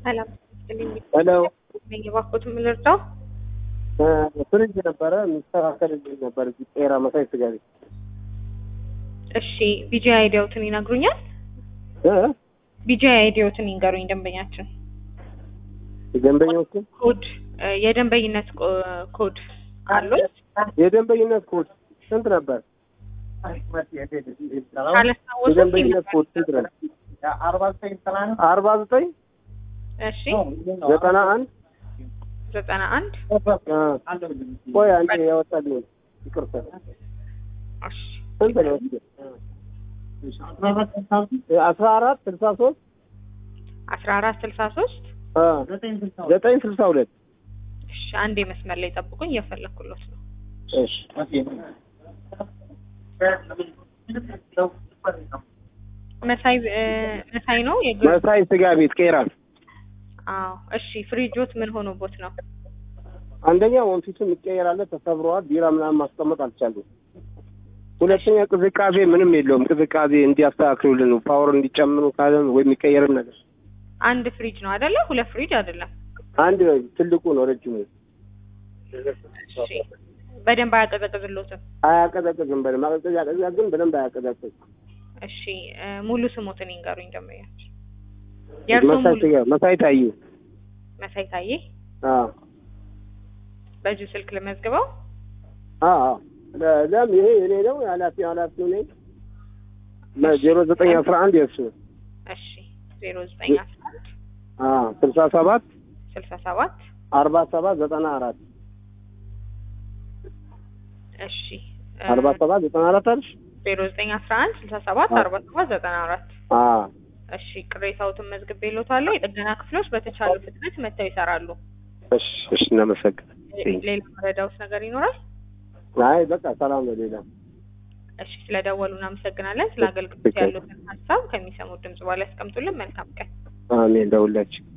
ሰላም ስጥልኝ። ሄሎ የባኮት የምልርዳው ፍሪጅ ነበረ የሚስተካከልልኝ ነበር እዚህ ጤራ መሳይ ስጋ ቤት እሺ፣ ቢጂ አይዲያውትን ይነግሩኛል? እ? ቢጂ አይዲያውትን ይንገሩኝ ደንበኛችን። የደንበኞቹ ኮድ እ፣ የደንበኝነት ኮ- ኮድ አሉት? የደንበኝነት ኮድ ስንት ነበር? ካላስታወሱት የደንበኝነት ኮድ ይነግሩኝ። ስንት ነበር? አርባ ዘጠኝ እሺ፣ ዘጠና አንድ ዘጠና አንድ ቆይ አንዴ ያወጣልኝ ይቅርታ እሺ፣ ስንት ነው? አስራ አራት ስልሳ ሶስት አስራ አራት ስልሳ ሶስት ዘጠኝ ስልሳ ሁለት እሺ፣ አንዴ መስመር ላይ ጠብቁኝ፣ እየፈለኩሎት ነው። እሺ መሳይ እ፣ መሳይ ነው የግ መሳይ ስጋ ቤት ቄራ አዎ። እሺ፣ ፍሪጆት ምን ሆኖቦት ነው? አንደኛ ወንፊቱ የሚቀየራለ ተሰብረዋል። ቢራ ምናምን ማስቀመጥ አልቻሉም። ሁለተኛ ቅዝቃዜ ምንም የለውም። ቅዝቃዜ እንዲያስተካክሉልን ነው ፓወር እንዲጨምሩ ካለ ወይ የሚቀየርም ነገር አንድ ፍሪጅ ነው አይደለ? ሁለት ፍሪጅ አይደለም። አንድ ትልቁ ነው ረጅሙ እሺ፣ በደንብ አያቀዘቅዝሎትም። አያቀዘቅዝም። በደንብ ማቀዝቀዝ ያቀዝቃዝ ግን በደንብ አያቀዘቅዝ። እሺ እ፣ ሙሉ ስሞትን ይንገሩኝ ደንበኛችን። የእርሶ መሳይ ሙሉ ስጋ መሳይ ታዩ መሳይ ታዬ አዎ በዚሁ ስልክ ልመዝግበው። አዎ ለ- ለም ይሄ የኔ ነው ኃላፊ ኃላፊው ነኝ ዜሮ ዘጠኝ አስራ አንድ የእሱ እሺ ዜሮ ዘጠኝ አስራ አንድ አዎ ስልሳ ሰባት ስልሳ ሰባት አርባ ሰባት ዘጠና አራት እሺ እ፣ አርባ ሰባት ዘጠና አራት አልሽ ዜሮ ዘጠኝ አስራ አንድ ስልሳ ሰባት አርባ ሰባት ዘጠና አራት አዎ እሺ ቅሬታዎትን መዝግቤልዎታለሁ። የጥገና ክፍሎች በተቻለ ፍጥነት መጥተው ይሰራሉ። እሺ እሺ እናመሰግናለን ሌላ መረዳዎት ነገር ይኖራል? አይ በቃ ሰላም ነው ሌላ እሺ ስለደወሉ እናመሰግናለን። ስለ አገልግሎት ያሉትን ሀሳብ ከሚሰሙት ድምጽ በኋላ ያስቀምጡልን። መልካም ቀን። አሜን ለሁላችን